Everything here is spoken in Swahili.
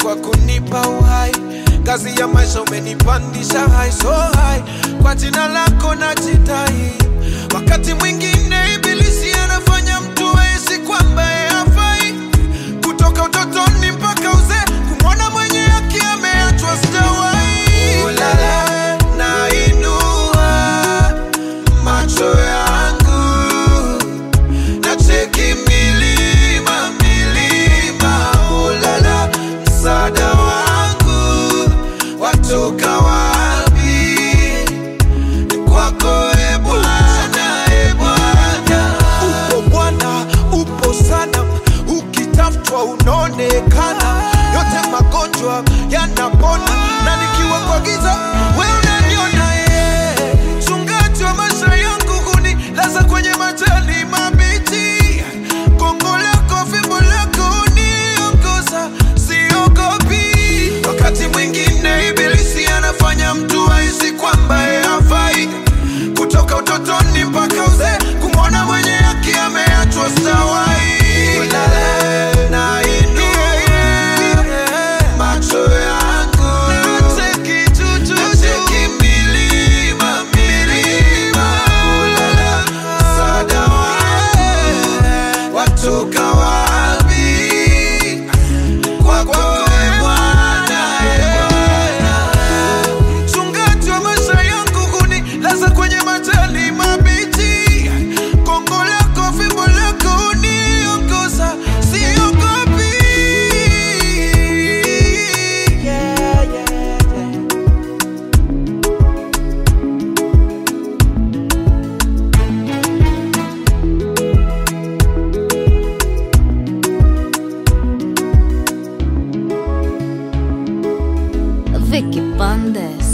kwa kunipa uhai. Kazi ya maisha umenipandisha high so high, kwa jina lako najidai. Wakati mwingine ibilisi anafanya mtu ahisi kwamba yeye hafai, kutoka utotoni mpaka uzee, kumwona mwenye haki ameachwa sitawai. Ulala, nainua macho yangu nacheki milima milima, ulala, msaada wangu watoka wapi? Ni kwako e Bwana, e Bwana. Upo Bwana, upo sana, ukitafutwa unaonekana, yote magonjwa yanapona, na nikiwa kwa giza wewe unaniona ye mchungaji wa maisha yangu kunilaza kwenye majani mabichi, gongo lako fimbo lako uniongoza, siogopi. Wakati mwingine ibilisi anafanya mtu ahisi kwamba yeye hafai, kutoka utotoni mpaka uzee, kumwona mwenye haki ameachwa stawai. Nainua macho yangu nacheki milima milima, ulala, msaada wangu watoka wapi? Kwako e Bwana, e Bwana. Mchungaji wa maisha yangu hunilaza kwenye majani mabichi, gongo lako fimbo lako uniongoza, siogopi. Yeah, yeah, yeah. Vicky Bandes.